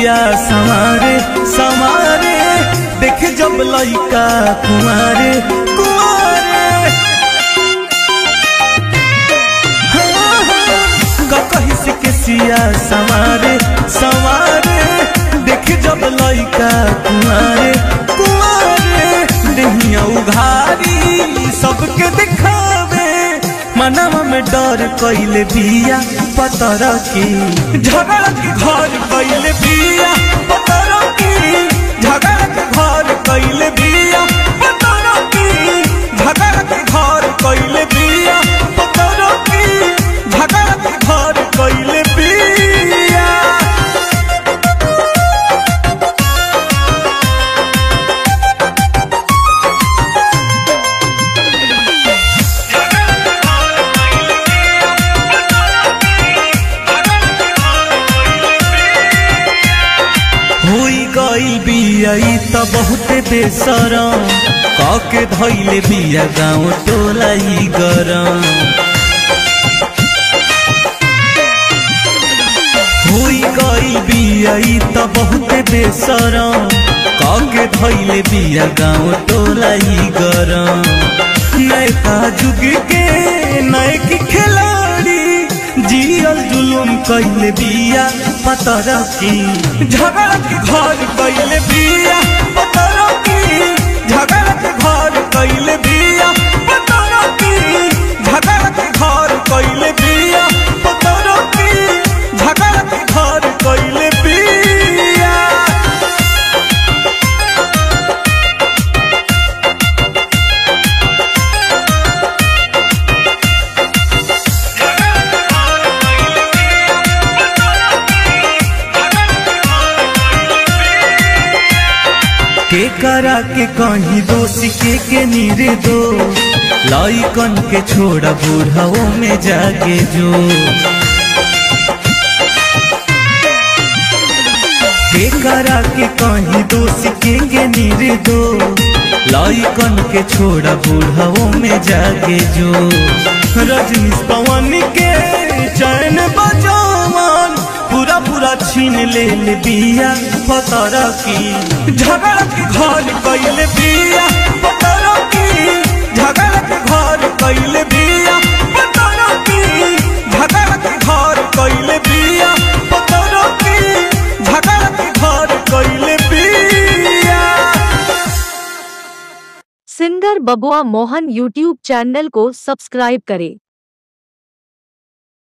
सिया संवारे संवारे देख जब लइका कुआरे कुआरे हाँ, हाँ, का कही से के सिया संवारे संवारे देख जब लइका कुआरे कुआरे देहिया उघारी सबके दिखावे मनवा में डर कैले बिया पतर की झगड़ा के घर कैले बिया पतर की झगड़ा के घर कैले बिया पतर की झगड़ा के घर कैले बिया पतर की झगड़ा के घर कैले बिया होई गई बिया ई त बहुते बेसरम काके धैले बिया गाँव टोला ई गरम होई गई बिया ई त बहुते बेसरम काके धैले बिया गाँव टोला ई गरम नैका जुग के नैकी खिलाड़ी जियल जुलुम कैले बिया पतर की झगड़ा के घर कैले बिया पतर की झगड़ा के घर कैले बिया पतर की झगड़ा के घर कैले बिया पतर की झगड़ा के घर कैले बिया के करा के कहीं दोषी के के नीरे दो लइकन के छोड़ा बूढ़ाओ में जाके जो के करा के कहीं दोषी के के नीरे दो लइकन के छोड़ा बूढ़ाओ में जाके जो रजनीश पवन के चैन बजावन पूरा पूरा छीन ले ले बिया पतर की झगड़ा के घर कैले बिया पतर की झगड़ा के घर कैले बिया पतर की झगड़ा के घर कैले बिया पतर की झगड़ा के घर कैले बिया singer Babua Mohan YouTube channel को सब्सक्राइब करें